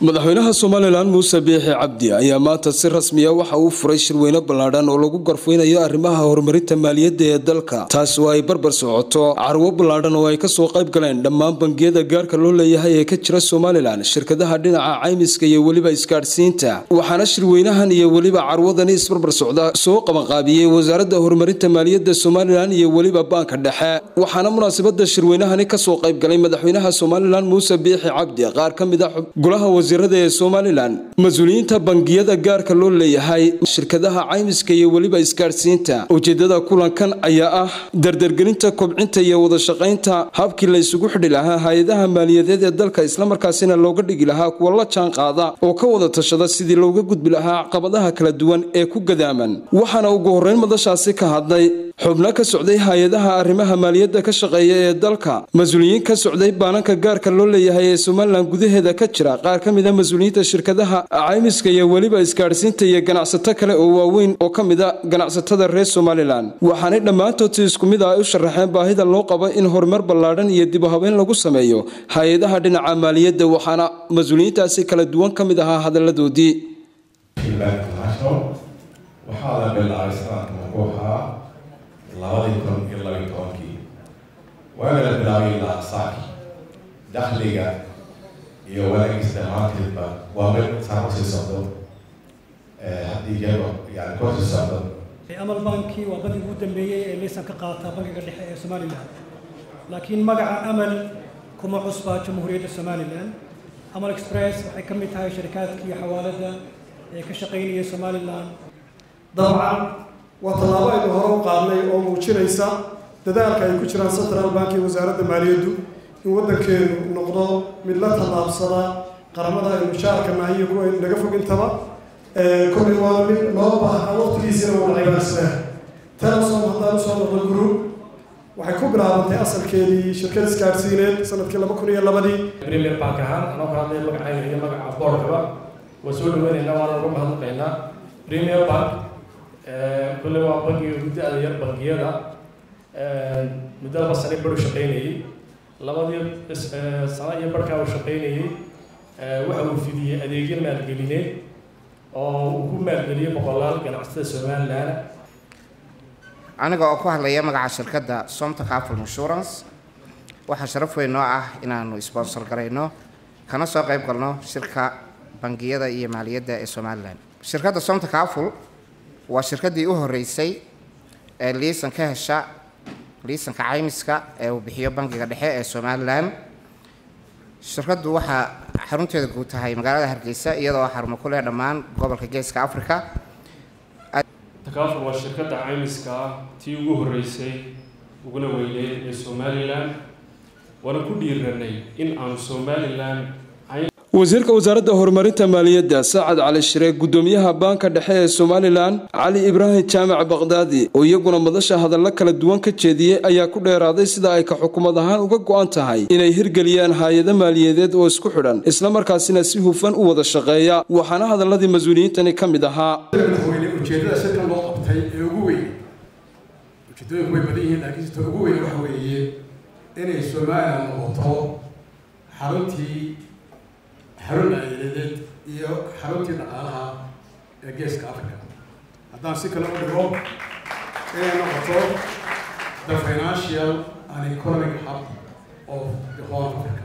madaxweynaha somalilan muuse biixi cabdi ayaa maanta si rasmiya waxa uu furay shirweyne ballaadhan oo lagu garfeynayo arrimaha horumarinta maaliyadda ee dalka taas oo ay barbar socoto carwo ballaadhan oo ay kasoo qayb galeen dhammaan bangiyada gaarka loo leeyahay ee ka jira somalilan shirkadaha dhinaca caymiska iyo weliba isgaadhsiinta waxaana shirweynahan iyo weliba carwadani isbarbar socda soo qabanqaabiyey wasaaradda horumarinta maaliyadda somalilan iyo weliba baanka dhexe waxaana munaasabada shirweynahani kasoo qayb galay madaxweynaha somalilan muuse biixi cabdi qaar ka mid a golaha wasiirada ee somalilan mas-uuliyiinta bangiyada gaarka loo leeyahay shirkadaha caymiska iyo weliba isgaadhsiinta ujeedada kulankan ayaa ah dardargelinta kobcinta iyo wadashaqaynta habkii la isugu xidhi lahaa hay-adaha maaliyadeed ee dalka islamarkaasina looga dhigi lahaa kuwa la jaan qaada oo ka wada tashada sidii looga gudbi lahaa caqabadaha kala duwan ee ku gadaaman waxaana ugu horreyn madashaasi ka hadlay xubno ka socday hay-adaha arrimaha maaliyadda ka shaqeeya ee dalka mas-uuliyiin ka socday baananka gaarka loo leeyahay ee somalilan gudaheeda ka jira qaar ka mid a mas-uuliyiinta shirkadaha caymiska iyo weliba isgaadhsiinta iyo ganacsato kale oo waaweyn oo ka mid a ganacsatada reer somalilan waxaanay dhammaantood si isku mid ah u sharaxeen baahida loo qabo in horumar ballaadhan iyo dib u habeyn lagu sameeyo hay-adaha dhinaca maaliyadda waxaana mas-uuliyiintaasi kala duwan ka mid ahaa hadalladoodii labadii kun iyo labiyi tobankii waana la bilaabay ilaa saaki dakhliga iyo wanaagis dhammaanteedba waa mid saa usii socdo haddii jeeba yani korsii socdo amal banki waa bankiga ugu dambeeyey ee laysan ka qaata bankiga dhexe ee somalilan laakiin magaca amal kuma cusbaa jamhuuriyadda somalilan amal express waxay ka mid tahay sharikaadkii xawaalada ee ka shaqaynaya somalilan dabcan waa tallaabo aynu hore u qaadnay oo muujinaysa dadaalka ay ku jiraan central bank iyo wasaaradda maaliyaddu in waddankeenu noqdo mid la tallaabsada qaramada aynu mushaarka nahay iyo kuwa aynu naga fog intaba kollay waa mid loo baahnaa waqtigiisina wada cibaarsanaa telesom haddaan usoo noqdo group waxay ku bilaabantay asalkeedii shirkad isgaadhsiineed sanadkii laba kun iyo labadii premier bank ahaan anoo ka hadlaya magacayga iyo magaca boorkaba waa soo dhaweynaynaa waana uga mahadnaqaynaa premier bank kulle waa bankiga gudda-da yar bangiyada muddo laba sane baru shaqaynayey labadii sano iyo barhkaa uu shaqaynayey waxa uu fidiyey adeegyo maalgelineed oo uu ku maalgeliyey boqolaal ganacsatada somalilan aniga oo ku hadlaya magaca shirkadda somta capital insurance waxaa sharaf weyn noo ah inaanu sponsor garayno kana soo qayb galno shirka bangiyada iyo maaliyadda ee somalilan shirkadda somta capital waa shirkaddii u horreysay ee liisan ka hesha liisanka caymiska ee uu bixiyo bankiga dhexe ee somalilan shirkaddu waxaa xarunteeda guud tahay magaalada hargeysa iyadoo xarumo ku leh dhammaan gobolka geeska africa takaaful waa shirkadda caymiska ah tii ugu horreysay uguna weyneyd ee somalilan waana ku dhiiranay in aanu somalilan wasiirka wasaaradda horumarinta maaliyadda saacad cali shire gudoomiyaha baanka dhexe ee somalilan cali ibraahim jaamac baqdaadi oo iyaguna madasha hadallo kala duwan ka jeediyey ayaa ku dheeraaday sida ay ka xukuumad ahaan uga go-an tahay inay hirgeliyaan hay-ado maaliyadeed oo isku xidhan islamarkaasina si hufan u wada shaqeeya waxaana hadaladii mas-uuliyiintani ka mid ahaa ujeedada shirkan loo qabtay ee ugu weyn ujeedooyinku way badan yihiin laakiin sita ugu weyn waxa weeye inay somalilan noqoto xaruntii xarun maaliyadeed iyo xaruntii dhaqaalaha ee geeska africa haddaan si kale u dhigo inay noqoto the financial and economic hub of the whole africa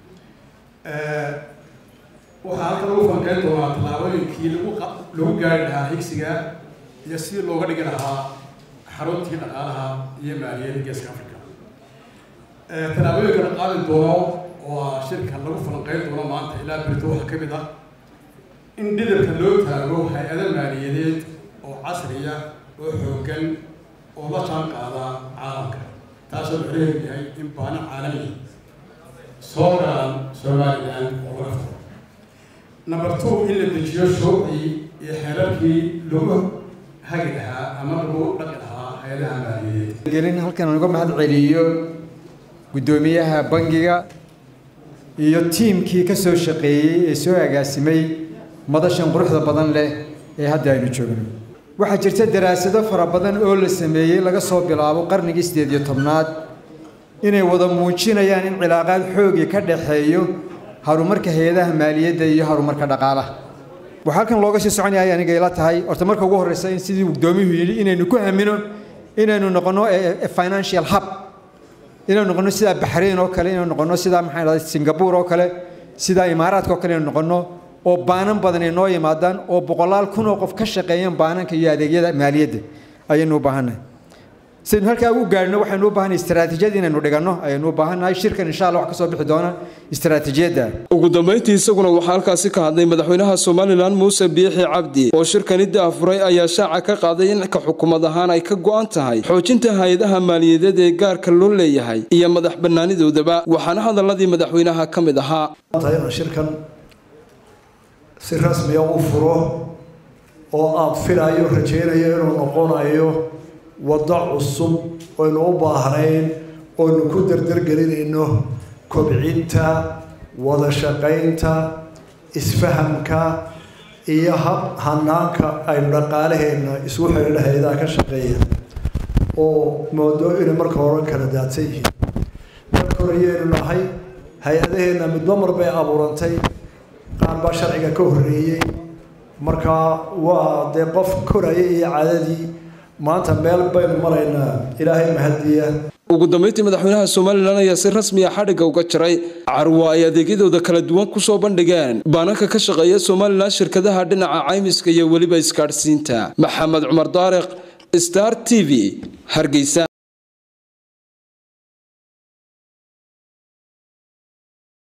waxaa halka lagu fanqeyn doonaa tallaabooyinkii lagu lagu gaari lahaa higsiga iyo sidii looga dhigi lahaa xaruntii dhaqaalaha iyo maaliyadda geeska africa tallaabooyinka la qaadi doono oo shirka lagu falanqeyn doono maanta ilaa berito waxaa ka mid ah in dhidabka loo taago hay-ado maaliyadeed oo casriya oo xooggan oo la jaan qaada caalamka taasoo macnaheedu yahay in baano caalami soo galaan somalilan oo laga furo number two in la dejiyo shuruucdii iyo xeerarkii lagu hagi lahaa ama lagu dhaqi lahaa hay-adaha maaliyadeed gelin halkan uga mahad celiyo guddoomiyaha bangiga iyo tiimkii ka soo shaqeeyey ee soo agaasimay madashan quruxda badan leh ee hadda aynu joogno waxaa jirta daraasado fara badan oo la sameeyey laga soo bilaabo qarnigii siddeed iyo tobnaad inay wada muujinayaan in cilaaqaad xoogi ka dhaxeeyo horumarka hay-adaha maaliyadda iyo horumarka dhaqaalaha waxaa halkan looga sii soconaya aniga ila tahay horta marka ugu horreysa in sidii guddoomiyuhu yidhi inaynu ku hamino inaynu noqono financial hub inaynu noqono sidaa baxrayn oo kale inaynu noqono sidaa maxaa dhahday singapore oo kale sidaa imaaraadka oo kale inaynu noqono oo baanan badan ay noo yimaadaan oo boqolaal kun oo qof ka shaqeeyaan baananka iyo adeegyada maaliyadda ayaynu u baahannahay sidaynu halkaa u gaadhno waxaynu u baahannahay istaraatiijiyad inaynu dhiganno ayaynu u baahannahay shirkan insha allah wax ka soo bixi doona istaraatiijiyadda ugu dambayntii isaguna waxaa halkaasi ka hadlay madaxweynaha somalilan muuse biixi cabdi oo shirkani daafuray ayaa shaaca ka qaaday in ka xukuumad ahaan ay ka go'an tahay xoojinta hay-adaha maaliyadeed ee gaarka loo leeyahay iyo madax bannaanidoodaba waxaana hadaladii madaxweynaha ka mid ahaa shirkan si rasmiya u furo oo aan filayo rajaynayo inuu noqonayo waddo cusub oynu u baahnayn oynu ku dardargelinayno kobcinta wada shaqaynta isfahamka iyo hab hanaanka aynu dhaqaalaheenna isugu xidhiidha hay-adaha ka shaqeeya oo moodo inay marka hore kala daadsan yihiin marka hore ayaynu nahay hay-adaheenna midba mar bay abuurantay qaar baa sharciga ka horreeyey markaa waa dee qof koraya iyo cadadii maanta meel baynu maraynaa ilaahay mahadiya ugu dambayntii madaxweynaha somalilan ayaa si rasmiya xadhigga uga jaray carwo ay adeegyadooda kala duwan kusoo bandhigeen baananka ka shaqeeya somalilan shirkadaha dhinaca caymiska iyo weliba isgaadhsiinta maxamed cumar daariq star t v hargeysa